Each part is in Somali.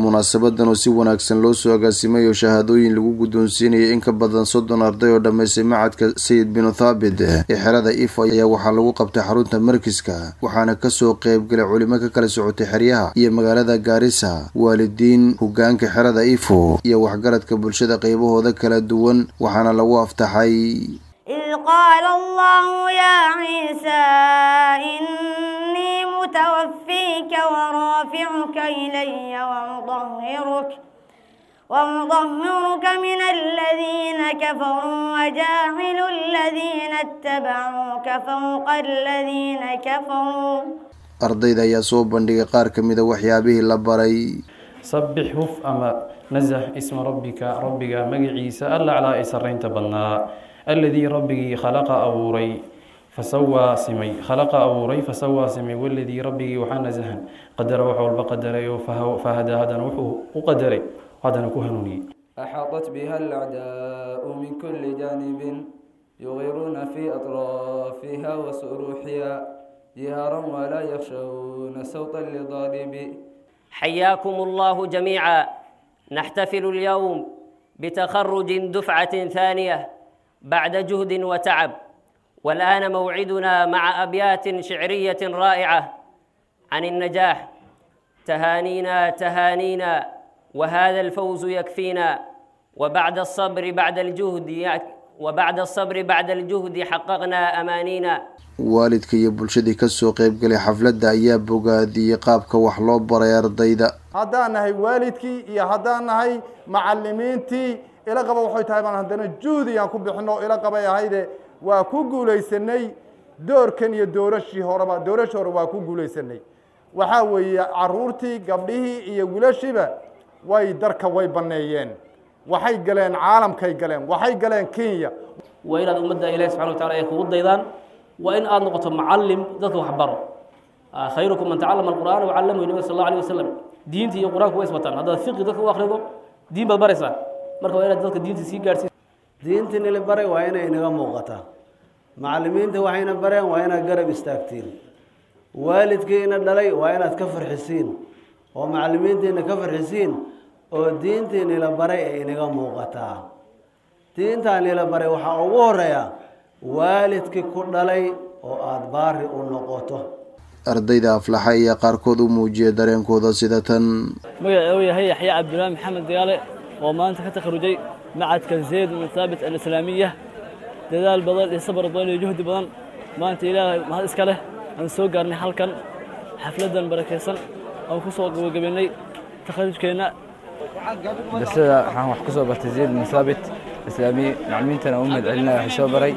munaasabadan oo si wanaagsan loo soo agaasimay oo shahaadooyin lagu guddoonsiinayay in ka badan soddon arday oo dhammaystay macadka sayid binu thaabit ee xerada ifo ayaa waxaa lagu qabtay xarunta markiska waxaana kasoo qeybgalay culimo ka kala socotay xeryaha iyo magaalada gaarisa waalidiin hogaanka xerada ifo iyo waxgaradka bulshada qeybahooda kala duwan waxaana lagu aftaxay إذ قال الله يا عيسى إني متوفيك ورافعك إلي ومطهرك ومطهرك من الذين كفروا وجاعل الذين اتبعوك فوق الذين كفروا ardayda ayaa soo bandhigay qaar ka mida waxyaabihii la baray sabbix huf ama nasah isma rabbika rabbiga magaciisa alla calaa ay sarraynta badnaa alladii rabbigii khalaqa abuuray fasawaa simay khalaqa abuuray fasawaa simay waladii rabbigii waxaa nasahan qadara wax walba qadaray oo fahadaa haddana wuxuu u qadaray haddana ku hanuuniyey أحاطت بها الأعداء من كل جانب يغيرون في أطرافها وسروحها جهارا ولا يخشون صوتا لضارب حياكم الله جميعا نحتفل اليوم بتخرج دفعة ثانية بعد جهد وتعب والآن موعدنا مع أبيات شعرية رائعة عن النجاح تهانينا تهانينا وهذا الفوز يكفينا وبعد الصبر بعد الجهد وبعد الصبر بعد الجهد حققنا أمانينا waalidka iyo bulshadii kasoo qeybgalay xafladda ayaa bogaadiyey qaabka wax loo baray ardayda haddaan nahay waalidkii iyo haddaan nahay macalimiintii ila qaba waxay tahay baan haddana juhdi aan ku bixino ila qabay ahayde waa ku guulaysanay doorkan iyo doorashii horeba doorashii hore waa ku guulaysanay waxaa weeye caruurtii gabdhihii iyo wiilashiiba way darka way baneeyeen waxay galeen caalamkay galeen waxay galeen kenya waa inaad ummadda ilahi subxana watacala ay kugu daydaan waa in aada noqoto mucalim dadka wax baro khayrukum man tacalama alqur'aana wacallamahu nabi sal allahu alayh wasalam diinta iyo qur-aanku way isbataan haddaad fiqi dadka u akrido diin baad baraysaa marka waa inaad dadka diinta sii gaarhsiis diintii nila baray waa inay inaga muuqataa macallimiinta waxayna bareen waa inaad garab istaagtiin waalidkiina dhalay waa inaad ka farxisiin oo macallimiintiina ka farxisiin oo diintii nila baray ay inaga muuqataa diintaa nila baray waxaa ugu horeeya waalidkii ku dhalay oo aada baari u noqoto ardayda aflaxa ayaa qaarkood u muujiyay dareenkooda sida tan magaca uu yahay yaxya cabdulaahi maxamed dagaale oo maanta ka takharujay macadka zayd bin thaabit alislaamiya dadaal badan iyo sabar badan iyo juhdi badan maanta ilaahay mahad iska leh aan soo gaarnay halkan xafladan barakaysan aan ku soo gabagabaynay takharujkeenna darsada waxaan wax ku soo bartay zayd bin thaabit islaamiya maclimiintana u mahad celinaya waxay soo baray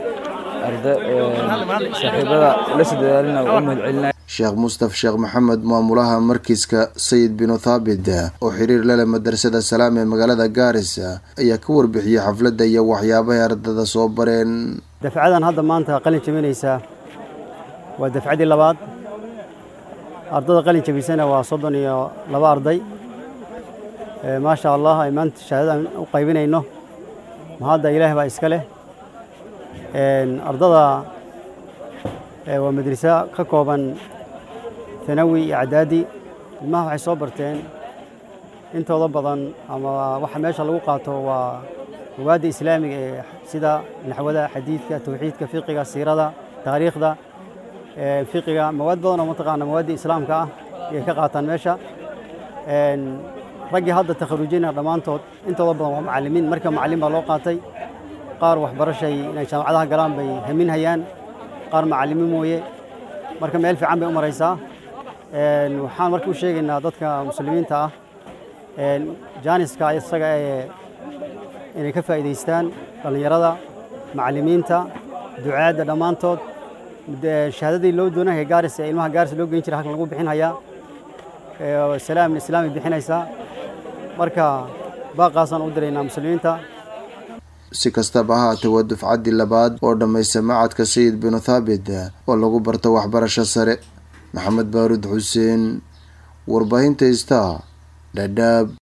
saaxiibada la soo dadaalina u mahad celinaya sheekh mustaf sheekh maxamed maamulaha markiska sayid binu thaabit oo xiriir lale madrasada salaam ee magaalada gaarisa ayaa ka warbixiyey xafladda iyo waxyaabahay ardada soo bareen dafcadan hadda maanta qalin jabinaysaa waa dafcaddii labaad ardada qalin jabisana waa soddon iyo laba arday maasha allah ay maanta shahaadadan u qaybinayno mahadda ilaah baa iska leh ardada waa madraso ka kooban tanawi iyo cadaadi ilmaha waxay soo barteen intooda badan ama waxa meesha lagu qaato waa mawaadda islaamiga ee sida naxwada xadiidka tawxiidka fiqiga siirada taariikhda fiqiga mawaad badan oo mataqaana mawaadda islaamka ah ayay ka qaataan meesha raggii hadda takharujina dhammaantood intooda badan waa macallimiin marka macallin baa loo qaatay qaar waxbarashay inay jaamacadaha galaan bay haminhayaan qaar macallimiin mooye marka meel fiican bay u maraysaa waxaan marka u sheegaynaa dadka muslimiinta ah jaaniska isaga ee inay ka faa'iidaystaan dhallinyarada macallimiinta ducaadda dhammaantood shahaadadii loo doonahaya gaaris ee ilmaha gaaris loo geyn jiray halkan lagu bixinhayaa salaam islaami bixinaysaa marka baaqaasaan u diraynaa muslimiinta si kastaba ha haatee waa dufcaddii labaad oo dhammaysta macadka sayid binu thaabit oo lagu barto waxbarasho sare maxamed baaruud xuseen warbaahinta star dhadhaab